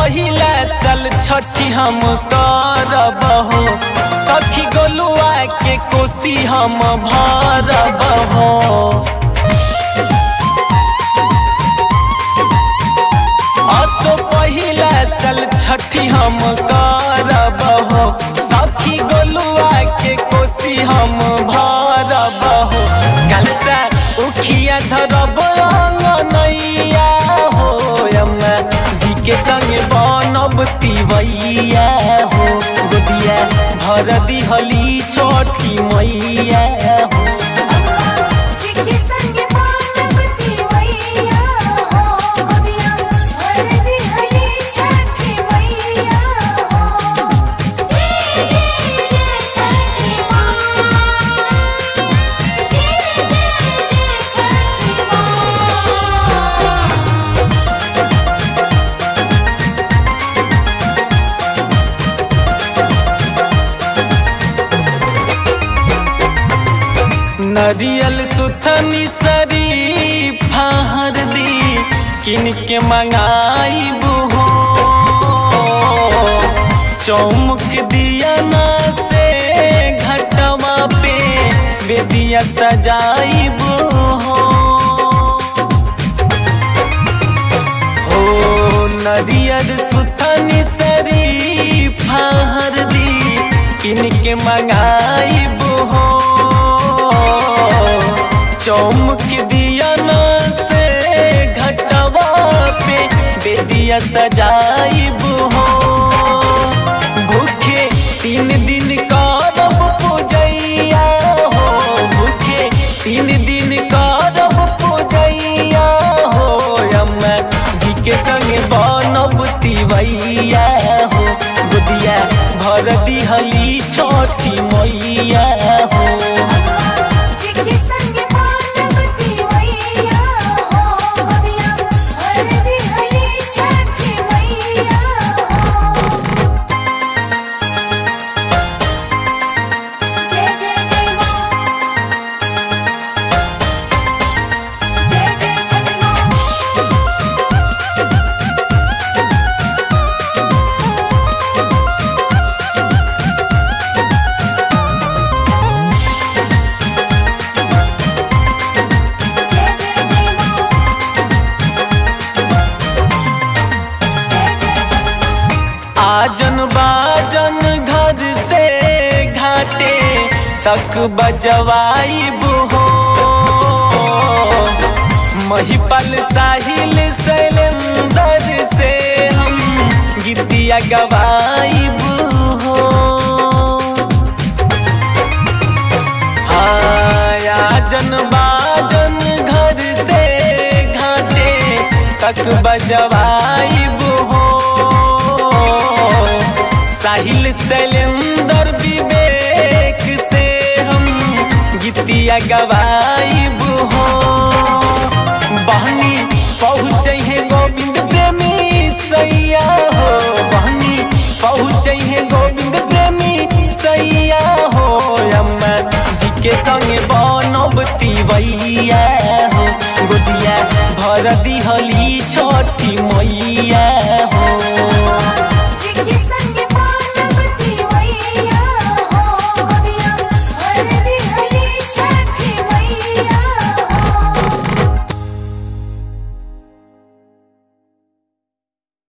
पहिला साल छठी हम करब हो सखी गोलुआ के कोसी हम भरब हो असो पहिला साल छठी हम करब हो सखी गोलुआ के कोसी हम भरब हो कलसा उखिया धरब नैया हो अम्मा जी के संग बनब तिवैया हो गोदिया भर दिहली छठी मैया हो चिट्ठी संग पार्वती मैया हो गोदिया भर दिहली छठी मैया हो जय जय जय छठी माँ जय जय जय छठी माँ नरियल सुथनी सरी फहर दी किन के मंगाई हो चौमुख दिया ना से घटवा पे बेदिया सजाई हो हो नदियर सुथनी सरी फहर दी किनके मंगाई हो चौमुख दिया न से घटवा पे बेदिया सजाई हो भूखे तीन दिन करब पूजैया हो भूखे तीन दिन करब पूजैया हो अम्मा जी के संग बनब तिवैया हो बुदिया भर दिहली छठी मैया हो चिट्ठी संग पार्वती मैया हो गोदिया भर दिहली छठी मैया हो जय जय जय माँ जय जय छठी माँ जय जय जय माँ जय जय छठी माँ आजन बाजन घर से घाटे तक बजवाई हो महिपल साहिल शैलेंदर से हम गीतिया गवाई हो आजन बाजन घर से घाटे तक बजवाई हो साहिल शैलेंदर विवेक से हम गीतिया गवाई हो बहनी पहुँच है गोविंद प्रेमी सैया हो बहनी पहुँच है गोविंद प्रेमी सैया हो अम्मा जी के संग बनब तिवैया हो गोदिया भर दिहली छ